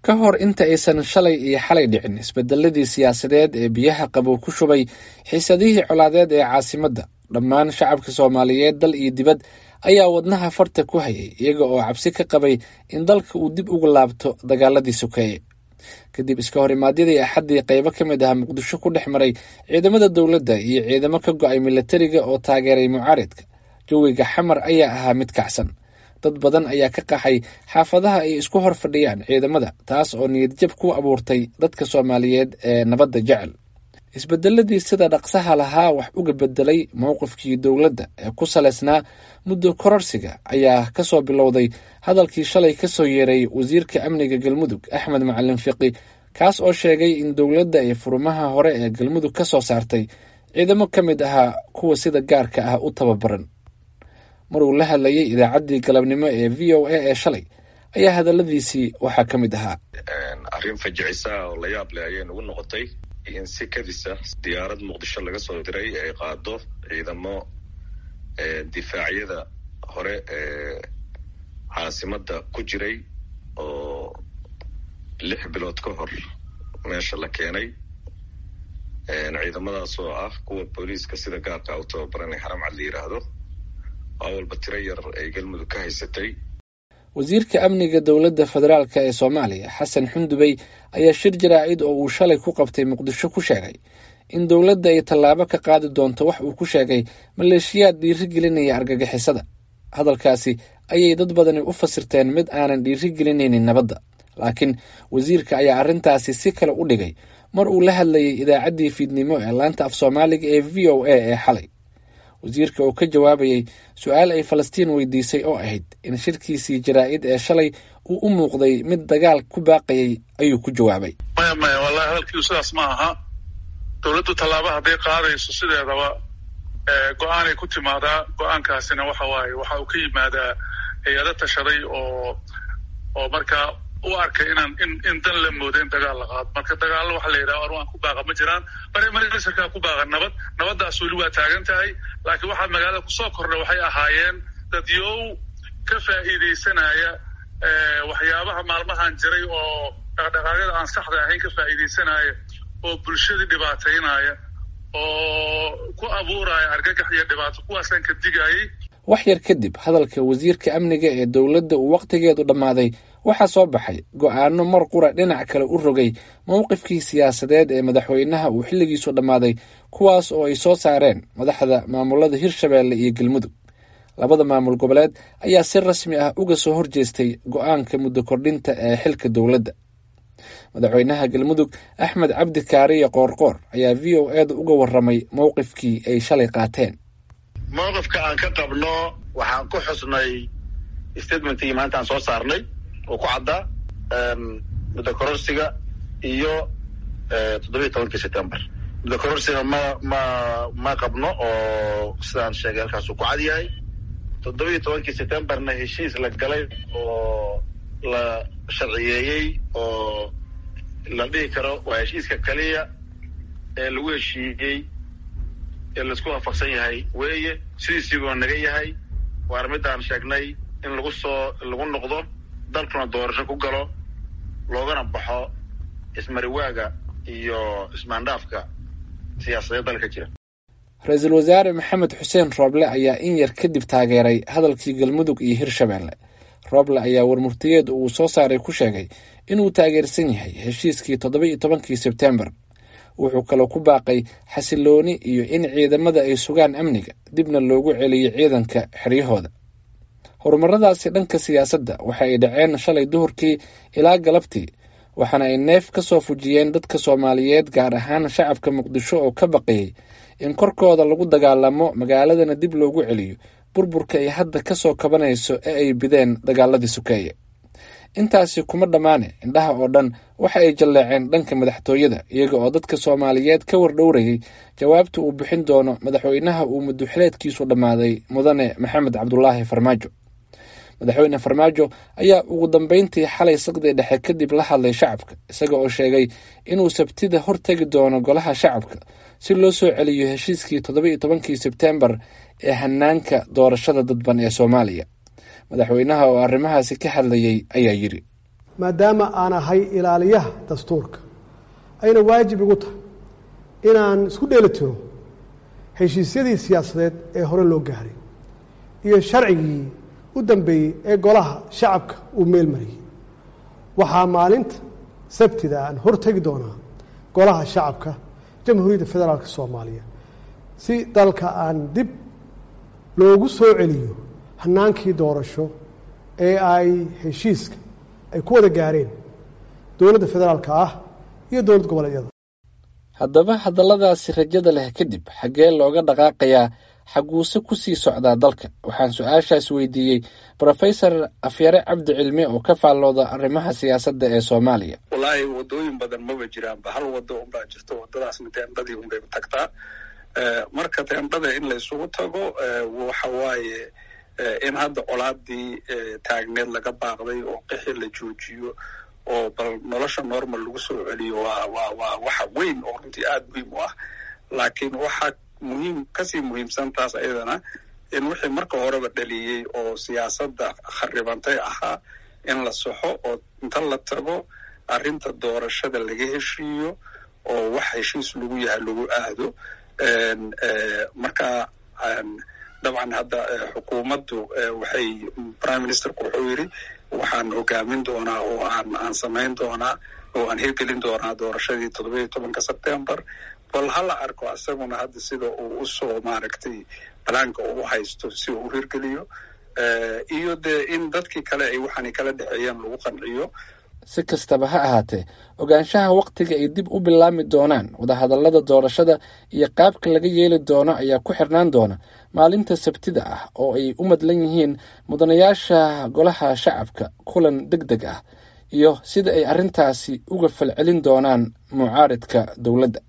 ka hor inta aysan shalay iyo xalay dhicin isbedeladii siyaasadeed ee biyaha qabow ku shubay xiisadihii colaadeed ee caasimadda dhammaan shacabka soomaaliyeed dal iyo dibad ayaa wadnaha farta ku hayay iyaga oo cabsi ka qabay in dalka uu dib uga laabto dagaaladii sokeeye kadib iska hor imaadyadii axaddii qaybo ka mid ah muqdisho ku dhex maray ciidamada dowladda iyo ciidamo ka go-ay milatariga oo taageeray mucaaridka jawiga xamar ayaa ahaa mid kacsan dad badan ayaa ka qaxay xaafadaha ay isku hor fadhiyaan ciidamada taas oo niyadjab ku abuurtay dadka soomaaliyeed ee nabadda jecel isbedeladii sida dhaqsaha lahaa wax uga bedelay mowqifkii dowladda ee ku saleysnaa muddo kororsiga ayaa kasoo bilowday hadalkii shalay kasoo yeeray wasiirka amniga galmudug axmed macalin fiqi kaas oo sheegay in dowladda ay furumaha hore ee galmudug ka soo saartay ciidamo ka mid ahaa kuwa sida gaarka ah u tababaran maruu la hadlayay idaacaddii galabnimo ee v o a ee shalay ayaa hadaladiisii waxaa ka mid ahaa arrin fajicisa oo la yaab leh ayay nagu noqotay in si kadisa diyaarad muqdisho laga soo diray ay qaado ciidamo difaacyada hore ee caasimadda ku jiray oo lix bilood ka hor meesha la keenay ciidamadaas oo ah kuwa booliiska sida gaarka u tababaranay xaramcad la yidhaahdo oo walba tiro yar ay galmudug ka haysatay wasiirka amniga dowladda federaalk ee soomaaliya xasan xundubey ayaa shir jaraa'id oo uu shalay ku qabtay muqdisho ku sheegay in dowladda ay tallaabo ka qaadi doonto wax uu ku sheegay maleeshiyaad dhiirigelinaya argagixisada hadalkaasi ayay dad badani u fasirteen mid aanan dhiirigelinaynin nabadda laakiin wasiirka ayaa arrintaasi si kale u dhigay mar uu la hadlayay idaacaddii fiidnimo ee laanta af soomaaliga ee v o a ee xalay wasiirka oo ka jawaabayay su-aal ay falastiin weydiisay oo ahayd in shirkiisii jaraa'id ee shalay uu u muuqday mid dagaal ku baaqayay ayuu ku jawaabay maya maya wallahi hadalkiisu sidaas ma aha dowladdu tallaaba hadday qaadayso sideedaba go-aanay ku timaadaa go-aankaasina waxa waaye waxa uu ka yimaadaa hay-ado tashaday oo oo markaa u arkay inaan in in dan la moodo in dagaal la qaado marka dagaallo waxa la yidhaha arwaan ku baaqa ma jiraan marmarserkaa ku baaqa nabad nabaddaas weli waa taagan tahay laakiin waxaa magaalada kusoo kordha waxay ahaayeen dadyow ka faa'iidaysanaya waxyaabaha maalmahan jiray oo dhaqdhaqaaqyada aan saxda ahayn ka faa'iidaysanaya oo bulshadii dhibaataynaya oo ku abuuraya argagax iyo dhibaato kuwaasaan ka digayay wax yar kadib hadalka wasiirka amniga ee dowladda uu wakhtigeedu dhammaaday waxaa soo baxay go-aano mar qura dhinac kale u rogay mowqifkii siyaasadeed ee madaxweynaha uu xilligiisu dhammaaday kuwaas oo ay soo saareen madaxda maamulada hirshabeelle iyo galmudug labada maamul goboleed ayaa si rasmi ah uga soo horjeestay go-aanka muddo kordhinta ee xilka dowladda madaxweynaha galmudug axmed cabdi kaariye qoorqoor ayaa v o eeda uga waramay mowqifkii ay shalay qaateen mowqifka aan ka qabno waxaan ku xusnay statementkii maanta aan soo saarnay oo ku caddaa muddo kororsiga iyo toddobiiy tobankii september muddo kororsiga ma ma ma qabno oo sidaan sheegay halkaasuu ku cad yahay toddobiiy tobankii septemberna heshiis la galay oo la sharciyeeyey oo la dhihi karo waa heshiiska keliya ee lagu heshiiyey ee laisku waafaqsan yahay weeye sidiisiibuu naga yahay waana midaan sheegnay in lagu soo lagu noqdo dalkuna doorasho ku galo loogana baxo ismariwaaga iyo ismaandhaafka siyaasadeed dalka jira ra-iisul wasaare maxamed xuseen rooble ayaa in yar kadib taageeray hadalkii galmudug iyo hirshabeelle rooble ayaa warmurtiyeed uu soo saaray ku sheegay inuu taageersan yahay heshiiskii toddoba iyo tobankii sebtembar wuxuu kaloo ku baaqay xasilooni iyo in ciidamada ay sugaan amniga dibna loogu celiyo ciidanka xeryahooda horumaradaasi dhanka siyaasadda waxa ay dhaceen shalay duhurkii ilaa galabtii waxaana ay neef ka soo fujiyeen dadka soomaaliyeed gaar ahaan shacabka muqdisho oo ka baqayay in korkooda lagu dagaalamo magaaladana dib loogu celiyo burburka ay hadda ka soo kabanayso ee ay bideen dagaaladii sokeeye intaasi kuma dhammaane indhaha oo dhan waxa ay jalleeceen dhanka madaxtooyada iyaga oo dadka soomaaliyeed ka wardhowrayay jawaabta uu bixin doono madaxweynaha uu muddoxileedkiisu dhammaaday mudane maxamed cabdulaahi farmaajo madaxweyne farmaajo ayaa ugu dambeyntii xalay saqdii dhexe kadib la hadlay shacabka isaga oo sheegay inuu sabtida hortegi doono golaha shacabka si loo soo celiyo heshiiskii toddoba iyo tobankii sebtembar ee hanaanka doorashada dadban ee soomaaliya madaxweynaha oo arrimahaasi ka hadlayay ayaa yidhi maadaama aan ahay ilaaliyaha dastuurka ayna waajib igu tahay inaan isku dheeli tiro heshiisyadii siyaasadeed ee hore loo gaaray iyo sharcigii u dambeeyey ee golaha shacabka uu meel mariyey waxaa maalinta sabtida aan hortegi doonaa golaha shacabka jamhuuriyadda federaalk soomaaliya si dalka aan dib loogu soo celiyo hanaankii doorasho ee ay heshiiska ay ku wada gaareen dowladda federaalka ah iyo dowlad goboleedyada haddaba hadalladaasi rajada leh kadib xaggee looga dhaqaaqayaa xaguuse ku sii socdaa dalka waxaan su-aashaas weydiiyey brofesor afyare cabdi cilmi oo ka faallooda arrimaha siyaasadda ee soomaaliya wallaahi wadooyin badan maba jiraanba hal wado unbaa jirto wadadaasna teendhadii unbay tagtaa marka teendhada in la isugu tago waxa waaye in hadda colaadii taagneed laga baaqday oo qixi la joojiyo oo bal nolosha normal lagu soo celiyo waa waa waa waxa weyn oo runtii aada muhiim u ah laakiin waxaa muhiim kasii muhiimsan taas ayadana in wixii marka horeba dhaliyey oo siyaasadda kharibantay ahaa in la soxo oo inta la tago arrinta doorashada laga heshiiyo oo wax heshiis lagu yahay lagu aado marka dabcan hadda xukuumaddu waxay prime ministerku wuxuu yidhi waxaan hogaamin doonaa oo aan aan samayn doonaa oo aan hirgelin doonaa doorashadii toddoba iyo tobanka sebtembar bal hala arko isaguna hadda sida uu usoo maaragtay balaanka uu haysto si uu u hirgeliyo iyo dee in dadkii kale ay waxaanay kala dhexeeyeen lagu qanciyo si kastaba ha ahaatee ogaanshaha wakhtiga ay dib u bilaami doonaan wadahadallada doorashada iyo qaabka laga yeeli doono ayaa ku xirnaan doona maalinta sabtida ah oo ay u madlan yihiin mudanayaasha golaha shacabka kulan deg deg ah iyo sida ay arrintaasi uga falcelin doonaan mucaaridka dowladda